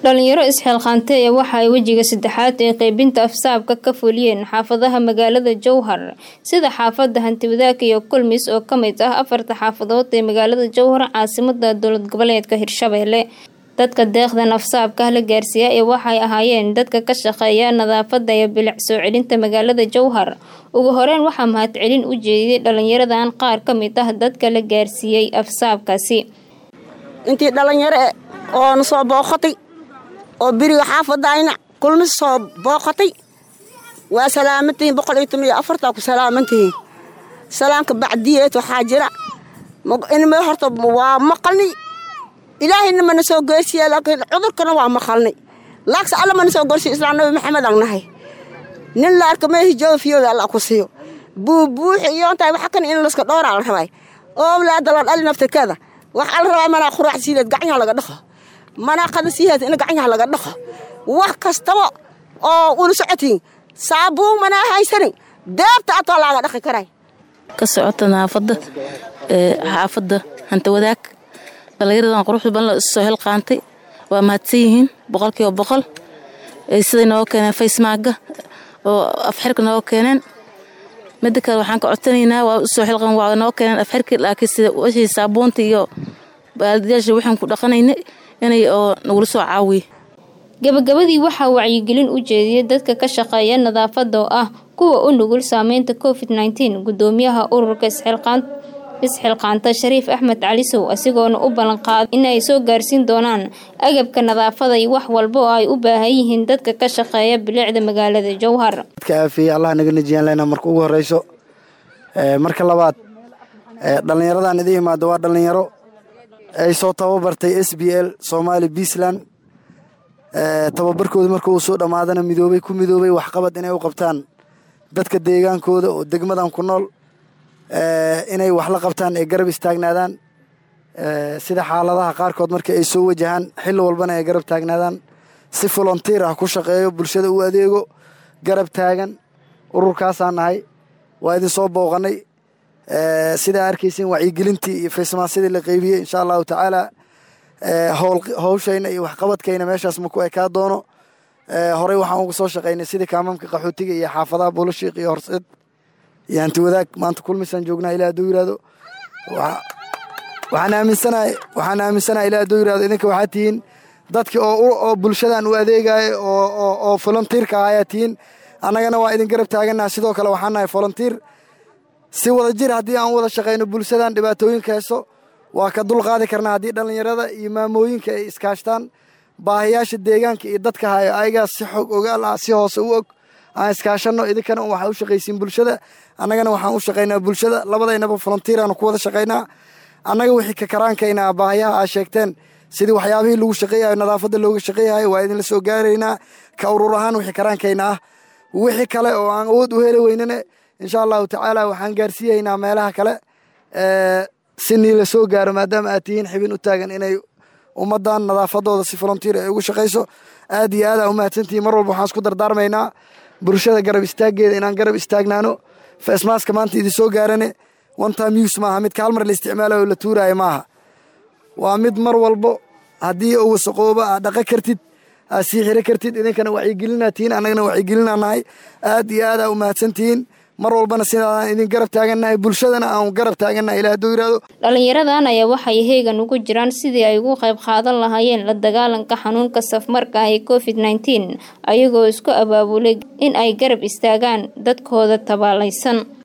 dhalinyaro isxilqaantay ee waxa ay wejiga saddexaad ee qeybinta afsaabka ka fuliyeen xaafadaha magaalada jowhar sida xaafada hantiwadaag iyo kulmis oo kamid ah afarta xaafadood ee magaalada jowhar caasimada dowlad goboleedka hirshabelle dadka deeqdan afsaabka la gaarsiiya ee waxay ahaayeen dadka ka shaqeeya nadaafada iyo bilic soo celinta magaalada jowhar ugu horeyn waxaa mahadcelin u jeediyay dhalinyaradan qaar kamid ah dadka la gaarsiiyey afsaabkaasi intii dhalinyaro oo na soo booqatay oo beriga xaafadayna kulmis soo booqatay waa salaamantihiin boqol iyo toban iyo afartaa ku salaamantihiin salaamka bacdiyeed waxaa jira inma horta waa maqalnay ilaahayna mana soo geersiiya laakiin cudurkana waa maqalnay laakse alla mana soo geersiyo islaan nabi maxamed aan nahay nin la arka meehi jooga fiyooda alla ku siiyo buubuuxi iyo intaay waxa kan in laska dhowraa la rabay oo awlaada la dhali naftirkeeda waxaa la rabaa manaa quraac siileed gacanyaha laga dhaqo manaa qada siiheed in gacanyaha laga dhaqo wax kastaba oo ula socotiin saabuun manaa haysanin deebta atoo laaga dhaqi karay ka socota naafada xaafada hanta wadaag dhallinyaradan quruxda badan la issoo hilqaantay waa mahadsan yihiin boqolkiiba boqol siday nooga keeneen faysmaaga oo afxirka nooga keeneen mida kale waxaan ka codsanaynaa waa usoo xilqan waa noo keeneen afxirki laakiin sida washii saabuunta iyo baaldiyaashi waxaan ku dhaqanayna inay oo nagula soo caawiye gabagabadii waxaa wacyigelin u jeediyay dadka ka shaqeeya nadaafada oo ah kuwa u nugul saameynta covid nteen gudoomiyaha ururka isxilqaan isxilqaanta shariif axmed calisow asigoona u ballanqaaday in ay soo gaarsiin doonaan agabka nadaafada iyo wax walba oo ay u baahan yihiin dadka ka shaqeeya bilicda magaalada jowhar dadka aafiye allah naga najiyaan lena marka ugu horeyso marka labaad dhallinyaradan idin imaado waa dhallinyaro ay soo tababartay s b l somaali puntland tababarkooda marka uu soo dhammaadana midoobay ku midoobay waxqabad inay u qabtaan dadka deegaankooda oo degmadan ku nool inay wax la qabtaan ee garab istaagnaadaan sida xaaladaha qaarkood marka ay soo wajahaan xilli walbana ay garab taagnaadaan si volontiir ah ku shaqeeyo bulshada u adeego garab taagan ururkaasaa nahay waa idin soo booqanay sidaa arkaysiin wacyigelintii iyo faysmaasyadii la qeybiyey insha allahu tacaala howshayna iyo waxqabadkayna meeshaas maku ekaa doono horey waxaan uga soo shaqaynay sidii kaamamka qaxootiga iyo xaafadaha buulashiiq iyo horseed iyo hanti wadaag maanta kulmisaan joognaa ilaa hadduu yiraahdo waxaan aaminsanahay waxaan aaminsanahay ilaa hadduu yirahdo idinka waxaa tihiin dadki oo oo bulshadan u adeegaya oo oo volunteerka ayaa tihiin annagana waa idin garab taaganaha sidoo kale waxaan nahay volunteer si wada jir haddii aan wada shaqayno bulshadan dhibaatooyinka heeso waa ka dulqaadi karnaa haddii dhallinyarada iyo maamooyinka ay iskaashtaan baahiyaasha deegaanka iyo dadka hayo ayagaas si xog ogaal ah si hoose u og aan iskaashanno idinkana waxaa u shaqaysiin bulshada annagana waxaan u shaqaynaa bulshada labadaynaba volunteeraanu ku wada shaqaynaa annaga wixii ka karaankayna baahiyaha aa sheegteen sidii waxyaabihii lagu shaqeeyayo nadaafadda looga shaqeeyahayo waa idinla soo gaaraynaa ka urur ahaan wixii karaankayna ah wixii kale oo aan awood u heli weynane insha allahu tacaala waxaan gaarsiiyaynaa meelaha kale si nii la soo gaaro maadaama aad tihiin xibin u taagan inay ummadan nadaafadooda si volunteer ay ugu shaqayso aad iyo aad aa umahadsantihiin mar walba waxaan isku dardaarmaynaa bulshada garab istaaggeeda inaan garab istaagnaano faismaaska maanta idin soo gaarane one time use maaha midka hal mar la isticmaalayo la tuuraayo maaha waa mid mar walbo haddii uu wasaqooba aad dhaqa kartid aad sii xiro kartid idinkana wacyigelinaa tihiin annagana wacyigelinaa nahay aad iyo aad aa umahadsantihiin mar walbana sidaadaan idin garab taagannahay bulshadana aan garab taagannahay ilaa hadduu yirahdo dhalinyaradan ayaa waxay heegan ugu jiraan sidii ay ugu qayb qaadan lahaayeen la dagaalanka xanuunka safmarka ah ee covid nteen ayagoo isku abaabulay in ay garab istaagaan dadkooda tabaalaysan